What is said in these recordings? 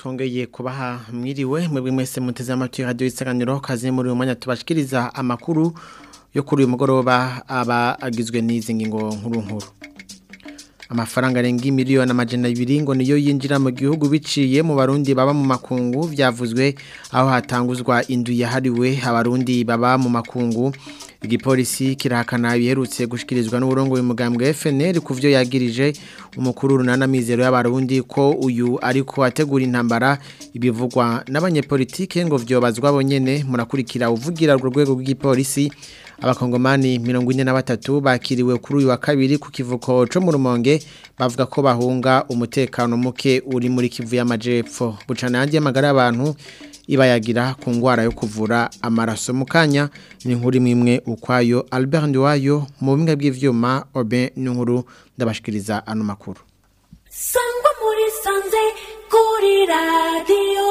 twongeye kubaha mwiriwe mwebwe mwese muteze amatwi radio isanganiro kaze muri uyu mwanya tubashikiriza amakuru yo kuri uyu mugoroba aba agizwe n'izi ngingo nkuru nkuru amafaranga arenga miliyoni amajana abiri ngo niyo yinjira mu gihugu biciye mu barundi baba mu makungu byavuzwe aho hatanguzwa indu yahariwe abarundi baba mu makungu igipolisi kirahakana biherutse gushikirizwa n'uburongo w'umugambwe FNL kuvyo yagirije umukuru runana mizero y'abarundi ko uyu ariko ategura intambara ibivugwa n'abanyepolitike ngo vyobazwa bonyene murakurikira uvugira urwo rwego rw'igipolisi abakongomani mirongo ine na batatu bakiriwe kuri uyu wa kabiri ku kivuko co mu rumonge bavuga ko bahunga umutekano muke uri muri kivu y'amajepfo bucana yandi y'amagara y'abantu ibayagira ku ngwara yo kuvura amaraso mu kanya ni nkuru imwe ukwayo Albert Ndiwayo mu bimwe bw'ivyuma Oben n'inkuru ndabashikiriza ano makuru Sangwa muri sanze kuri radio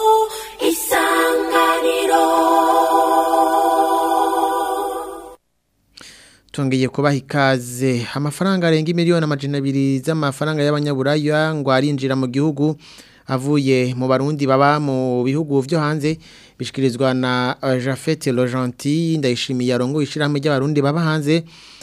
isanganiro Tuongeye kubaha ikaze amafaranga arenga miliyoni amajana abiri z'amafaranga y'abanyaburaya ngo arinjira mu gihugu avuye mu barundi baba mu bihugu vyo hanze bishikirizwa na uh, Jafet Logenti ndayishimiye arongo ishirahamwe ry'abarundi baba hanze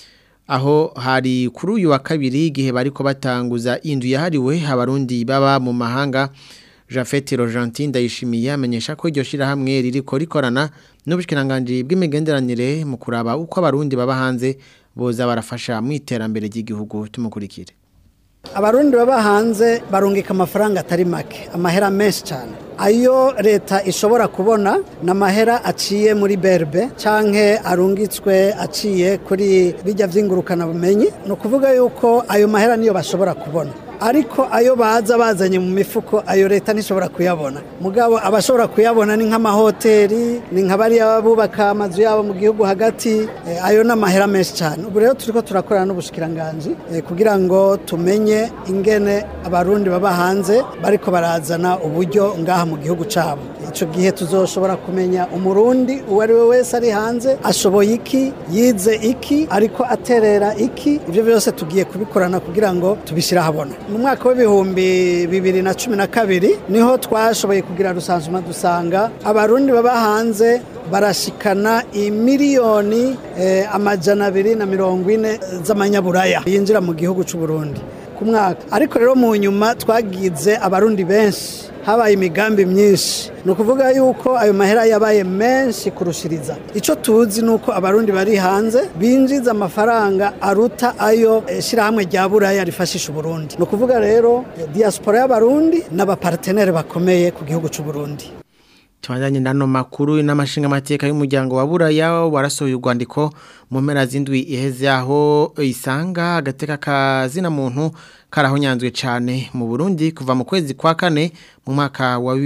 aho hari kuri uyu wa kabiri igihe bariko batanguza indu yahariwe abarundi baba mu mahanga Jafet Logenti ndayishimiye amenyesha ko iryo shirahamwe ririko rikorana n'ubushikiranganje bw'imigenderanire mu kuraba uko abarundi baba hanze boza barafasha mu iterambere ry'igihugu tumukurikire abarundi baba hanze barungika amafaranga atari make amahera menshi cyane ayo leta ishobora kubona ni amahera aciye muri berbe cyangwa arungitswe aciye kuri bijya by'ingurukanabumenyi ni ukuvuga yuko ayo mahera niyo bashobora kubona ariko ayo baza bazanye mu mifuko ayo leta ntishobora kuyabona mugabo abashobora kuyabona ni nk'amahoteli ni nka bariya bubaka amazu yabo mu gihugu hagati ayo ni amahera menshi cyane ubu rero turi ko turakorana n'ubushikiranganji kugira ngo tumenye ingene abarundi baba hanze bariko barazana uburyo ngaha mu gihugu cyabo icyo gihe tuzoshobora kumenya umurundi uwo ari we wese ari hanze ashoboye iki yize iki ariko aterera iki ibyo byose tugiye kubikorana kugira ngo tubishyire ahabona mu mwaka w'ibihumbi bibiri na cumi na kabiri niho twashoboye kugira rusansuma dusanga abarundi baba hanze barashikana imiliyoni amajana abiri na mirongo ine z'amanyaburaya yinjira mu gihugu cy'u Burundi ku mwaka ariko rero mu nyuma twagize abarundi benshi habaye imigambi myinshi ni ukuvuga yuko ayo mahera yabaye menshi kurushiriza icyo tuzi ni uko abarundi bari hanze binjiza amafaranga aruta ayo shyirahamwe rya buraya rifashisha uburundi ni ukuvuga rero diaspora y'abarundi n'abaparteneri bakomeye ku gihugu cy'u Burundi Tumadanye nano makuru n'amashinga mateka y'umuryango wa buraya warasohoye urwandiko mu mpera z'indwi iheze aho isanga agateka kazina muntu karahonyanzwe cyane mu Burundi kuva mu kwezi kwa kane mu mwaka wa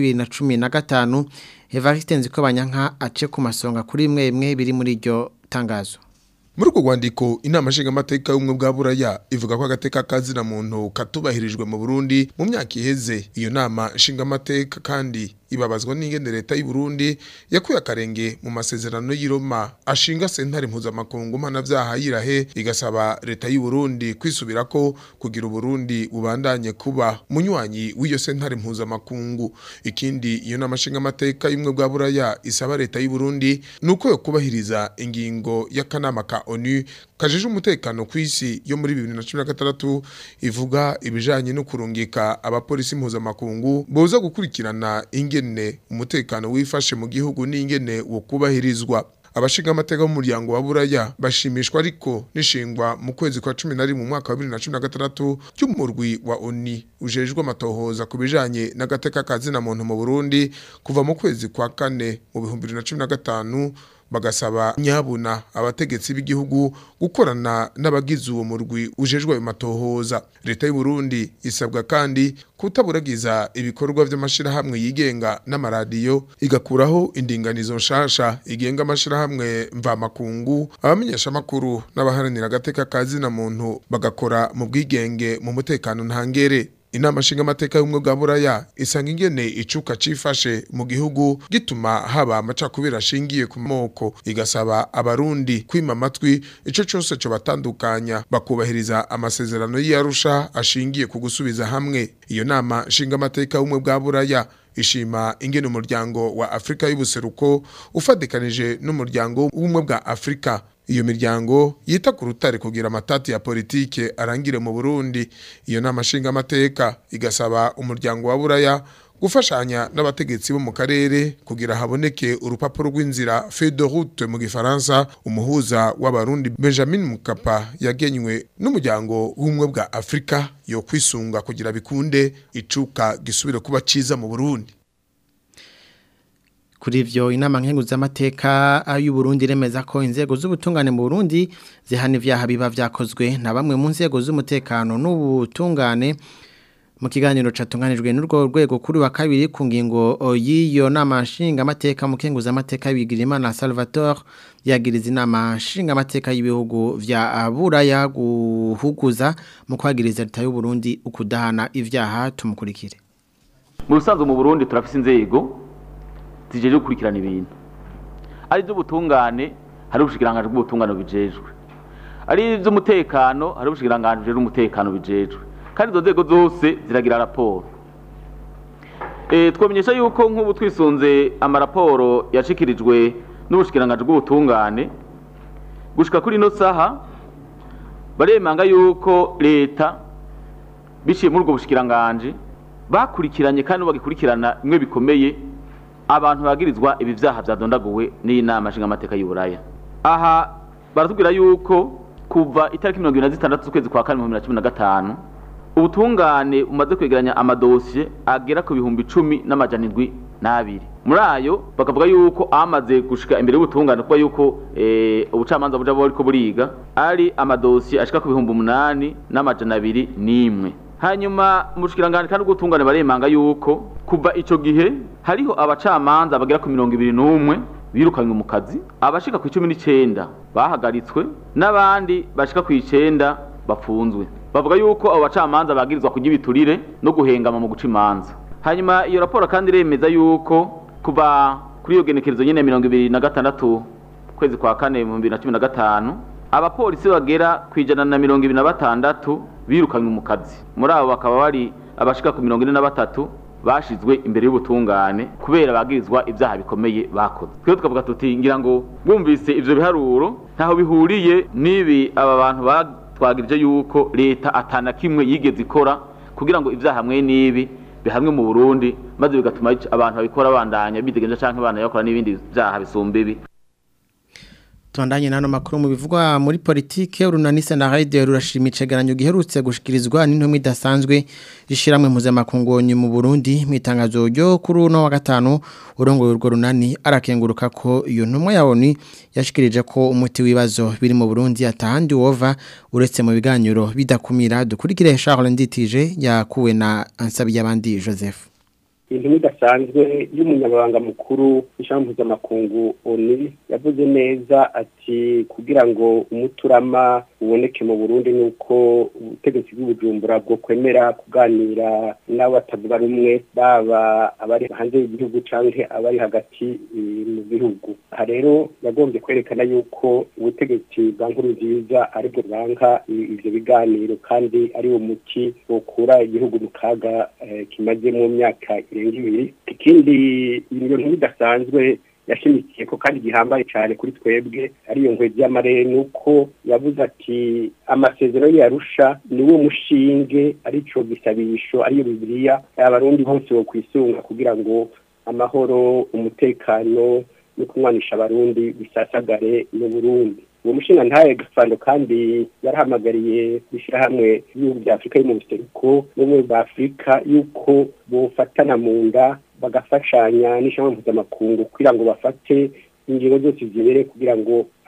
2015 Evariste Nzikobanyanka ace ku masonga kuri imwe imwe biri muri iryo tangazo muri urwo rwandiko inama nshingamateka y'ubumwe bwa buraya ivuga ko agateka kazina muntu katubahirijwe mu burundi mu myaka iheze iyo nama nshingamateka kandi ibabazwa n'ingene leta y'u Burundi yakuye akarenge mu masezerano y'Iroma ashinga sentare mpuzamakungu mpanavyaha yirahe igasaba leta y'u Burundi kwisubira ko kugira Burundi bubandanye kuba munywanyi w'iyo sentare mpuzamakungu ikindi iyo namashinga amateka y'imwe bwa buraya isaba leta y'u Burundi nuko yo kubahiriza ingingo y'akanama ka ONU kajeje umutekano ku isi yo muri 2016 ivuga ibijanye no kurungika abapolisi mpuzamakungu boza gukurikirana ingene umutekano wifashe mu gihugu n'ingene wo kubahirizwa abashinga amateka b'umuryango wa buraya bashimishwa ariko nishingwa mu kwezi kwa 11 mu mwaka wa 2016 cy'umurwi wa ONU ujejwe amatohoza ku bijanye n'agateka kazina muntu mu Burundi kuva mu kwezi kwa kane mu 2015 bagasaba nyabuna abategetsi b'igihugu gukorana n'abagize uwo murwi ujejwe ayo matohoza leta y'u Burundi isabwa kandi kutaburagiza ibikorwa by'amashirahamwe yigenga n'amaradiyo igakuraho indinganizo nshasha igenga amashirahamwe mvamakungu abamenyesha makuru n'abaharanira agateka kazina muntu bagakora mu bwigenge mu mutekano ntangere inama nshingamateka y'ubumwe bwa buraya isanga ingene icuka cifashe mu gihugu gituma haba amacakubiri ashingiye ku moko igasaba abarundi kwima amatwi ico cose co batandukanya bakubahiriza amasezerano y'iyarusha ashingiye ku gusubiza hamwe iyo nama nshingamateka y'ubumwe bwa buraya ishima ingene umuryango wa Afrika y'ubuseruko ufadikanije n'umuryango w'ubumwe bwa Afrika iyo miryango yita ku rutare kugira amatati ya politike arangire mu Burundi iyo nama nshingamateka igasaba umuryango wa Buraya gufashanya n'abategetsi bo mu karere kugira haboneke urupapuro rw'inzira feuille de route mu gifaransa umuhuza w'abarundi Benjamin Mukapa yagenywe n'umuryango w'ubumwe bwa Afrika yo kwisunga kugira bikunde icuka gisubire kuba ciza mu Burundi Kuri ivyo inama nkenguzamateka y'u Burundi remeza ko inzego z'ubutungane mu Burundi zihana ivyaha biba vyakozwe na bamwe mu nzego z'umutekano n'ubutungane mu kiganiro catunganijwe n'urwo rwego kuri wa kabiri ku ngingo y'iyo nama nshingamateka mu kenguzamateka Bigirimana Salvatore yagiriza inama nshingamateka y'ibihugu vya Buraya guhuguza mu kwagiriza leta y'u Burundi ukudahana ivyaha tumukurikire mu rusanzwe mu Burundi turafise inzego zijeje gukurikirana ibintu ari iby'ubutungane hari ubushikiranganji bw'ubutungane bijejwe ari iby'umutekano hari ubushikiranganji bujejwe umutekano bijejwe kandi izo nzego zose ziragira raporo twamenyesha yuko nk'ubu twisunze amaraporo yashikirijwe n'ubushikiranganji bw'ubutungane gushika kuri ino saha baremanga yuko leta biciye muri ubwo bushikiranganji bakurikiranye kandi bagikurikirana bimwe bikomeye abantu bagirizwa ibi vyaha vyadondaguwe n'inama nshingamateka y'uburaya aha baratubwira yuko kuva itariki mirongo ibiri na zitandatu z'ukwezi kwa kane mu bibiri na cumi na gatanu ubutungane bumaze kwegeranya amadosiye agera ku bihumbi icumi n'amajana indwi n'abiri muri ayo bakavuga yuko amaze gushika imbere y'ubutungane kuba yuko ubucamanza buja buriko buriga ari amadosiye ashika ku bihumbi umunani n'amajana abiri n'imwe hanyuma mu bushikiranganje kandi ubw'ubutungane baremanga yuko kuva ico gihe hariho abacamanza bagera ku mirongo ibiri n'umwe birukanywe mu kazi abashika ku icumi n'icenda bahagaritswe n'abandi bashika ku icenda bafunzwe bavuga yuko abo bacamanza bagirizwa kurya ibiturire no guhengama mu guca imanza hanyuma iyo raporo kandi iremeza yuko kuva kuri iyo genekerezo nyene mirongo ibiri na gatandatu kwezi kwa kane mu bibiri na cumi na gatanu abapolisi bagera ku ijana na mirongo ibiri na batandatu birukanywe mu kazi muri abo bakaba bari abashika ku mirongo ine na batatu bashizwe imbere y'ubutungane kubera bagirizwa ibyaha bikomeye bakoze twebwe tukavuga tuti ngira ngo bumvise ivyo biharuro ntaho bihuriye n'ibi aba bantu batwagirije yuko leta atana kimwe yigeze ikora kugira ngo ibyaha hamwe n'ibi bihamwe mu Burundi maze bigatuma abantu babikora bandanya bidegenza canke bana yakora n'ibindi byaha bisumba ibi Tuandanye nano makuru mu bivugwa muri politike urunanise na radio rurashima icegeranyo giherutse gushikirizwa n'intumwe idasanzwe ishiramwe mpuzamakungonyi mu Burundi mu itangazo ryo kuri uno wa gatanu urongoye urwo runani arakenguruka ko iyo ntumwe yaboni yashikirije ko umuti wibazo biri mu Burundi atahandi wova uretse mu biganiro bidakumira dukurikire Charles Nditije yakuwe na Ansabi abandi Joseph intumwa idasanzwe y'umunyamabanga mukuru w'ishami mpuzamakungu oni yavuze neza ati kugira ngo umuturama uboneke mu burundi ni uko ubutegetsi bw'ubujumbura bwo kwemera kuganira n'abatavuga rumwe baba abari hanze y'igihugu cyangwa abari hagati mu gihugu aha rero yagombye kwerekana yuko ubutegetsi bwa nkuru nziza aribwo bwanka ivyo biganiro kandi ari wo muti wokura igihugu mu kaga kimaze mu myaka irenga ibiri ikindi iyo nkuru idasanzwe yashimikiye ko kandi gihambaye cyane kuri twebwe ariyo nkwe ry'amarere ni uko yavuze ati amasezerano yarusha ni wo mushinge arico gisabisho ariyo bibiliya abarundi bose bo kwisunga kugira ngo amahoro umutekano no kumwanisha abarundi bisasagare mu burundi uwo mushinga ntaye gafando kandi yarahamagariye ishyirahamwe y'ibihugu bya afurika yo mu buseruko n'ubumwe bwa afurika yuko bofatana mu nda bagafashanya n'ishyamba mpuzamakungu kugira ngo bafate ingingo zose zibereye kugira ngo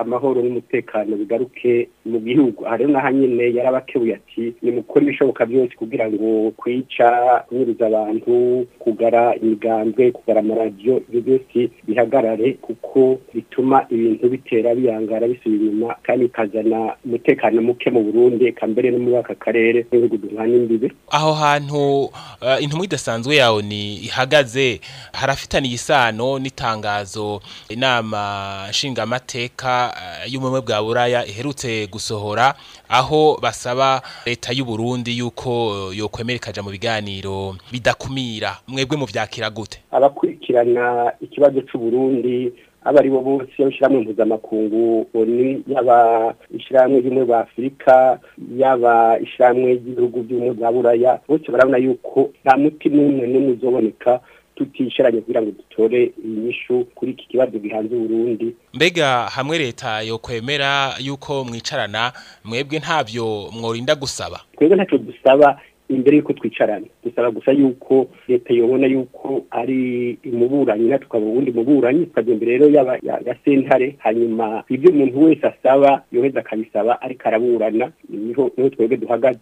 amahoro n'umutekano bigaruke mu gihugu aha rero naho nyine yarabakebuye ati nimukore ibishoboka byose kugira ngo kwica kunyuruza abantu kugara imigambwe kugara amaradiyo ibyo byose bihagarare kuko bituma ibintu bitera biyangara bisubira inyuma kandi bikazana umutekano muke mu burundi eka mbere no muri aka karere n'ibihugu duhana imbibe aho hantu uh, intumwa idasanzwe yawe ni ihagaze harafitaniye isano n'itangazo inama nshingamateka uh, y'ubumwe bwa buraya iherutse gusohora aho basaba leta y'u Burundi yuko yokwemera ikaja mu biganiro bidakumira mwebwe mu vyakira gute abakurikirana ikibazo c'u Burundi aba ari bo bose y'ishyirahamwe mpuzamakungu oni yaba ishyirahamwe ry'ubumwe bwa afurika yaba ishyirahamwe ry'ibihugu by'ubumwe bwa buraya bose barabona yuko nta muti n'umwe n'umwe uzoboneka tutisharanye kugira ngo dutore inyishu kuri iki kibazo gihanze Burundi mbega hamwe leta yokwemera yuko mwicarana mwebwe ntavyo mworinda gusaba twebwe ntacyo dusaba imbere yuko twicarana dusaba gusa yuko leta yobona yuko ari umuburanyi natwe tukaba ubundi muburanyi tukajya imbere rero yaba ya sentare hanyuma ibyo umuntu wese asaba yoheza akabisaba ariko araburana niho niho twebwe duhagaze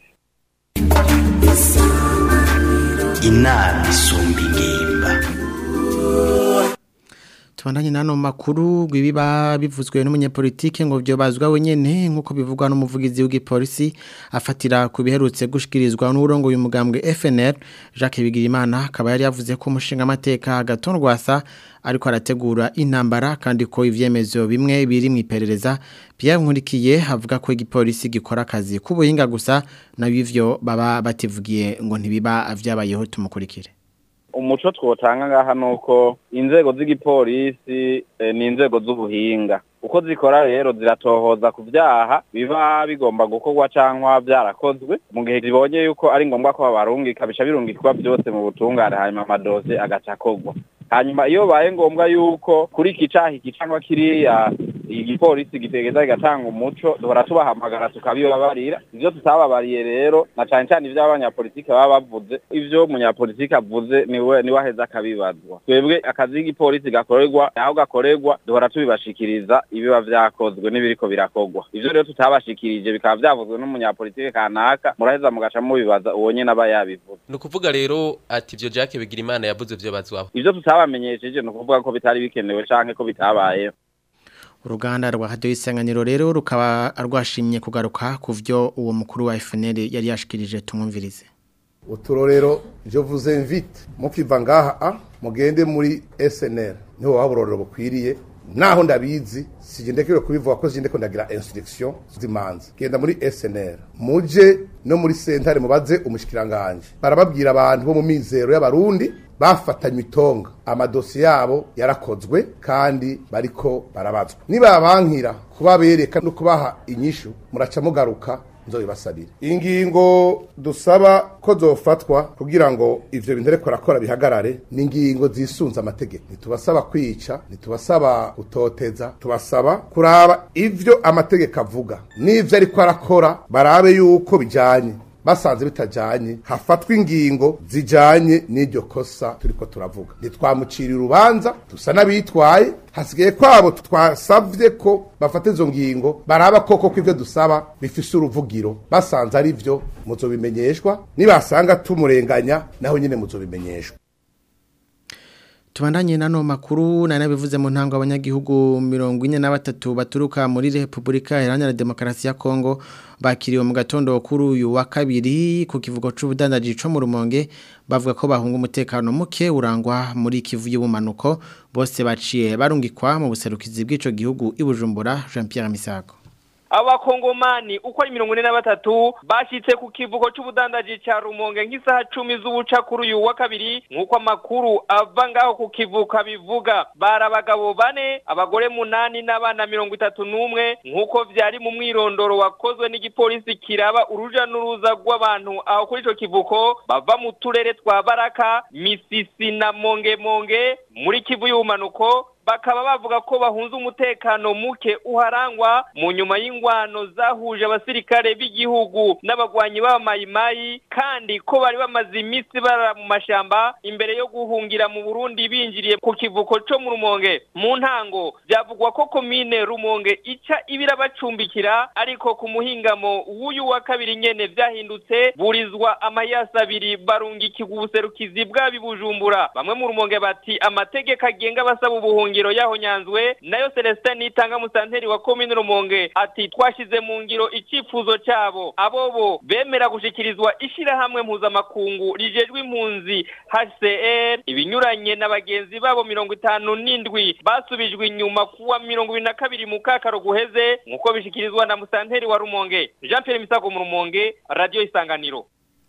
inama isumba ingimba tubandanye nano makuru rw'ibiba bivuzwe n'umunyepolitike ngo byo bazwa wenyene nkuko bivugwa n'umuvugizi w'igipolisi afatira ku biherutse gushikirizwa n'urongo uyu mugambwe FNL Jacques Bigirimana akaba yari yavuze ko umushinga amateka gatondwasa ariko arategura intambara kandi ko ivyemezo bimwe biri mu iperereza Pierre Nkurikiye avuga ko igipolisi gikora akazi k'ubuhinga gusa nabivyo baba bativugiye ngo ntibiba vyabayeho tumukurikire umuco twotanga ngaha nuko inzego z'igipolisi ni inzego z'ubuhinga uko zikora rero ziratohoza ku byaha biba bigomba gukorwa cyangwa byarakozwe mu gihe zibonye yuko ari ngombwa ko babarungika bica birungikwa byose mu butungane hanyuma amadoze agaca akorwa hanyuma iyo baye ngombwa yuko kuri iki caha iki cyangwa kiriya igipolisi gitegeza kigatanga umuco duhora tubahamagara tukabibabarira ivyo tutababariye rero na cane cane ivyo abanyapolitike baba bavuze ivyo umunyapolitike avuze niwe niwe aheza akabibazwa twebwe akazi k'igipolisi gakorerwa aho gakorerwa duhora tubibashikiriza ibiba vyakozwe n'ibiriko birakorwa ivyo rero tutabashikirije bikaba vyavuzwe n'umunyapolitike kanaka muraheza mugaca mubibaza uwo nyene aba yabivuze ni ukuvuga rero ati ivyo Jacques Bigirimana yavuze vyo bazwaho ivyo tutabamenyesheje ni ukuvuga ko bitari bikenewe canke ko bitabayeho uruganda rwa hadiyo isanganiro rero rukaba rwashimye kugaruka ku byo uwo mukuru wa FNL yari yashikirije tumwumvirize uturorero je vous invite mukiva ngaha a mugende muri SNL niho waburorero bukwiriye naho ndabizi sije ndekewe kubivuga ko sije ndeko ndagira instruction zimanza genda muri SNL muje no muri sentare mubaze umushikiranganje barababwira abantu bo mu mizero y'abarundi bafatanywe itonga amadosi yabo yarakozwe kandi bariko barabazwa nibabankira kubabereka no kubaha inyishu muraca mugaruka nzobibasabire ingingo dusaba ko zofatwa kugira ngo ivyo bintu ariko arakora bihagarare ni ingingo zisunze amategeko ntitubasaba kwica ntitubasaba gutoteza tubasaba kuraba ivyo amategeko avuga n'ivyo ariko arakora barabe yuko bijanye basanze bitajanye hafatwa ingingo zijanye n'iryo kosa turiko turavuga ntitwamucira urubanza dusa n'abitwaye hasigaye kwabo twasavye ko bafata izo ngingo baraba koko ko ivyo dusaba bifise uruvugiro basanze ari vyo muzobimenyeshwa nibasanga tumurenganya naho nyine muzobimenyeshwa Tubandanye nano makuru na nabivuze mu ntango abanyagihugu 43 baturuka muri Republika Iharanira Demokarasi ya Kongo bakiriwe mu gatondo kuri uyu wa kabiri ku kivugo c'ubudandaji co mu Rumonge bavuga ko bahunga umutekano muke urangwa muri kivu y'ubumanuko bose baciye barungikwa mu buserukizi bw'ico gihugu ibujumbura Jean Pierre Misago abakongomani uko ari mirongo ine na batatu bashyitse ku kivugo c'ubudandaji ca rumonge nk'isaha cumi z'ubuca kuri uyu wa kabiri nk'uko amakuru ava ngaho ku kivuka bivuga bari abagabo bane abagore munani n'abana mirongo itatu n'umwe nk'uko vyari mu mwirondoro wakozwe n'igipolisi kiraba uruja n'uruza rw'abantu aho kuri ico kivuko bava mu turere twa baraka misisi na mongemonge muri kivu y'ubumanuko bakaba bavuga ko bahunze umutekano muke uharangwa mu nyuma y'ingwano zahuje abasirikare b'igihugu n'abagwanyi b'abamayimayi kandi ko bari bamaze iminsi bara mu mashamba imbere yo guhungira mu Burundi binjiriye ku kivuko co mu Rumonge mu ntango byavugwa ko komine Rumonge ica ibira bacumbikira ariko ku muhingamo w'uyu wa kabiri nyene vyahindutse burizwa amayasi abiri barungikirwa ubuserukizi bw'abi Bujumbura bamwe mu Rumonge bati amategeko agenga abasaba ubuhungiro yaho nyanzwe nayo Celestin Nitanga musanteri wa komine Rumonge ati twashize mu ngiro icifuzo cabo abobo bemera gushikirizwa ishirahamwe mpuzamakungu rijejwe impunzi HCR ibinyuranye na bagenzi babo mirongo itanu n'indwi basubijwe inyuma kuwa mirongo ibiri na kabiri mu kakaro guheze nk'uko bishikirizwa na musanteri wa Rumonge Jean Pierre Misago mu Rumonge Radio Isanganiro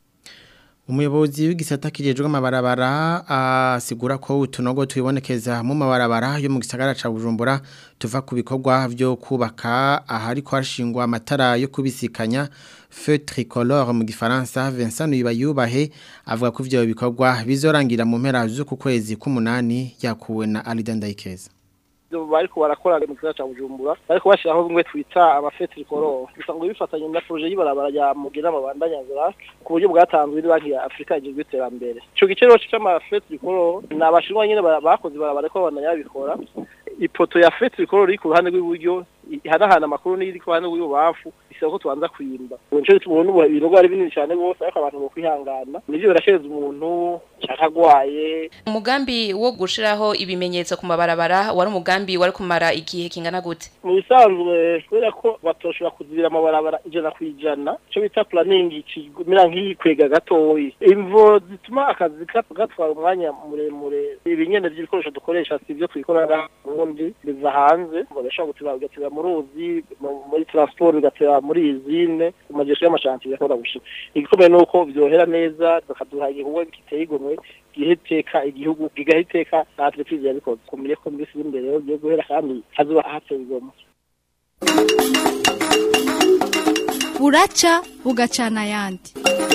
Umuyobozi w'igisata kijejwe amabarabara asigura ko utunogo twibonekeza mu mabarabara yo mu gisagara ca Bujumbura tuva ku bikorwa byo kubaka ahari ko hashingwa amatara yo kubisikanya feu tricolore mu gifaransa Vincent Yubayubahe avuga ko ivyo bikorwa bizorangira mu mpera z'uku kwezi k'umunani yakuwe na Alida Ndayikeza bariko barakora mu gisagara ca Bujumbura bariko bashiraho bimwe twita abafetri koro bisanzwe bifatanye na projet y'ibarabara ya Mugina mabandanya nzira ku buryo bwatanzwe ni banki ya Afrika ijejwe iterambere ico gice rero c'amafetri koro ni abashinwa nyene bakoze barabara ko bandanya babikora ipoto ya fetri koro iri ku ruhande rw'iburyo ihanahana amakuru n'iri ku ruhande rw'ibubamfu bisaba ko tubanza kuyimba nico gituma umuntu ibikorwa ari binini cyane rwose ariko abantu bo kwihangana nivyo birashereza umuntu canke agwaye umugambi wo gushiraho ibimenyetso ku mabarabara wari umugambi wari kumara igihe kingana gute mu bisanzwe kubera ko batoshobora kuzibira amabarabara ijana ku ijana ico bita planning kimera nk'iyikwega gatoyi imvo zituma akazi gatwara umwanya muremure ibinyene vy'ibikoresho dukoresha si ivyo twikorera ubundi biva hanze bagashobora gutira bigatira mu ruzi muri transport bigatira muri izine mu majesho y'amashanti bigakora gushika igikomeye nuko vyohera neza bakaduha igikorwa giteye igomwe giheteka igihugu gigaheteka na entreprise yabikoze kumire ko mbisi imbere yo byo guhera kandi hazuba hateye igomwe buraca bugacana ayandi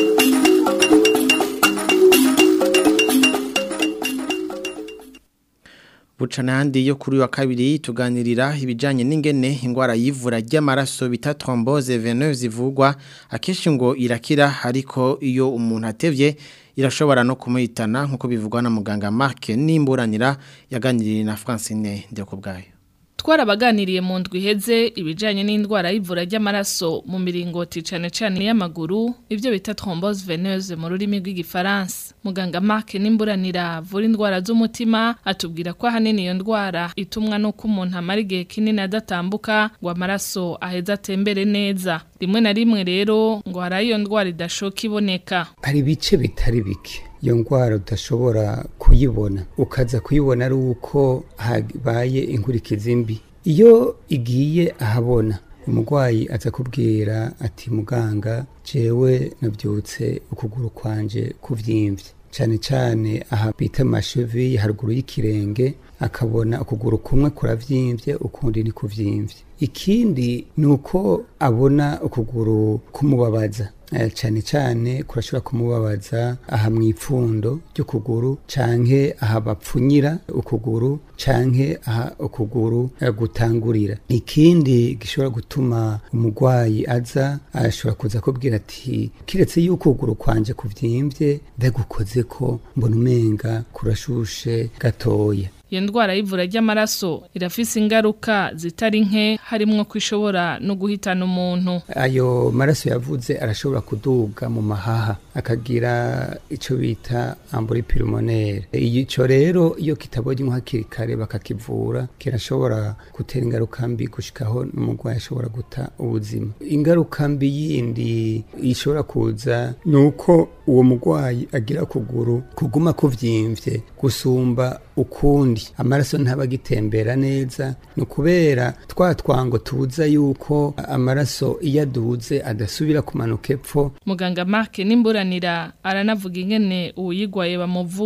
bucana handi yo kuri wa kabiri tuganirira ibijanye n'ingene ingwara yivura ry'amaraso bita thrombose veneuse ivugwa akenshi ngo irakira ariko iyo umuntu atevye irashobora no kumuhitana nkuko bivugwa na muganga Mark nimburanira yaganiriye na Francine Ndekubwayo twarabaganiriye mu ndwi iheze ibijanye n'indwara y'ivura ry'amaraso mu miringoti cane cane y'amaguru ivyo bita thrombose veneuse mu rurimi rw'igifaransa muganga Mark nimburanira avura indwara z'umutima atubwira ko ahanini iyo ndwara itumwa nuko umuntu amara igihe kinini adatambuka ngo amaraso aheze atembere neza rimwe na rimwe rero ngo hari iyo ndwara idashoka iboneka hari ibice bitari bike iyo ndwara udashobora kuyibona ukaza kuyibona ari uko habaye inkurikizi mbi iyo igiye ahabona umurwayi aza kubwira ati muganga jewe nabyutse ukuguru kwanje kuvyimvye cyane cyane aha bita amashevi haruguru y'ikirenge akabona ukuguru kumwe kuravyimbye ukundi ni kuvyimvye ikindi ni uko abona ukuguru kumubabaza cyane cyane kurashobora kumubabaza aha mu ipfundo ry'ukuguru canke aha bapfunyira ukuguru canke aha ukuguru gutangurira ikindi gishobora gutuma umurwayi aza ashobora kuza kubwira ati kiretse yuko ukuguru kwanje kuvyimbye ndagukoze ko mbona umenga kurashushe gatoya iyo ndwara y'ivura ry'amaraso irafise ingaruka zitari nke harimwo ko ishobora no guhitana umuntu ayo maraso yavuze arashobora kuduga mu mahaha akagira icyo bita amburi pulmonaire icyo rero iyo kitabonye hakiri kare bakakivura kirashobora gutera ingaruka mbi gushikaho n'umurwayi ashobora guta ubuzima ingaruka mbi yindi ishobora kuza ni uko uwo murwayi agira kuguru kuguma kuvyimvye gusumba ukundi amaraso ntaba agitembera neza ni ukubera twa twango tubuza yuko amaraso iyo aduze adasubira kumanuka epfo muganga Mark nimburanira aranavuga ingene uwuyigwaye bamuvura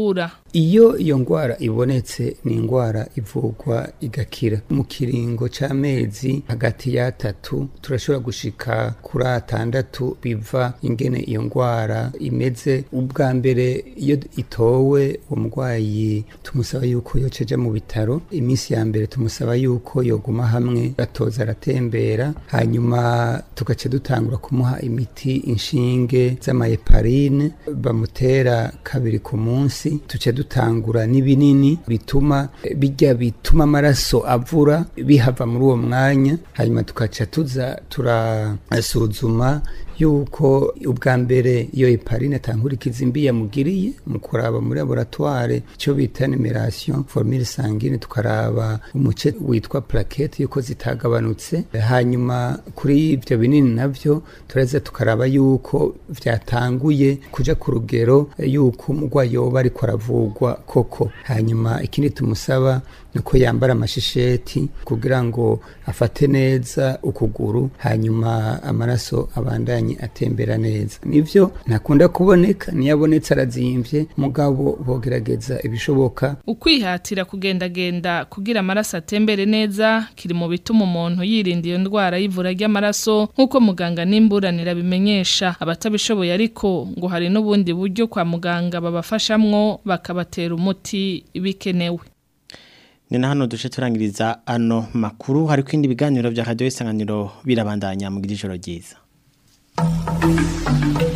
iyo iyo ndwara ibonetse ni indwara ivurwa igakira mu kiringo c'amezi hagati y'atatu turashobora gushika kuri atandatu biva ingene iyo ndwara imeze ubwa mbere iyo itowe uwo murwayi tumusaba yuko yoceja mu bitaro iminsi ya mbere tumusaba yuko yoguma hamwe gatoza aratembera hanyuma tugaca dutangura kumuha imiti inshinge z'amayeparine bamutera kabiri ku munsi tuca dutangura n'ibinini bituma bijya bituma amaraso avura bihava muri uwo mwanya hanyuma tugaca tuza turasuzuma yuko ubwa mbere iyo heparine atankurikiza imbi yamugiriye mu kuraba muri laboratoire icyo bita numeration formule sanguine tukaraba umuce witwa plaquette yuko zitagabanutse hanyuma kuri ibyo binini navyo turaza tukaraba yuko vyatanguye kuja ku rugero yuko umurwayi yoba ariko aravurwa koko hanyuma ikindi tumusaba nuko yambara amashisheti kugira ngo afate neza ukuguru hanyuma amaraso abandanye atembera neza nivyo ntakunda kuboneka niyo abonetse arazimvye mugabo bogerageza ibishoboka ukwihatira kugendagenda kugira amaraso atembere neza kiri mu bituma umuntu yirinda iyo ndwara y'ivura ry'amaraso nk'uko muganga n'imburanira bimenyesha abatabishoboye ariko ngo hari n'ubundi buryo kwa muganga babafashamwo bakabatera umuti bikenewe ni na hano duce turangiriza ano makuru hari kwindi biganiro vya radio isanganiro birabandanya mu ijoro ryiza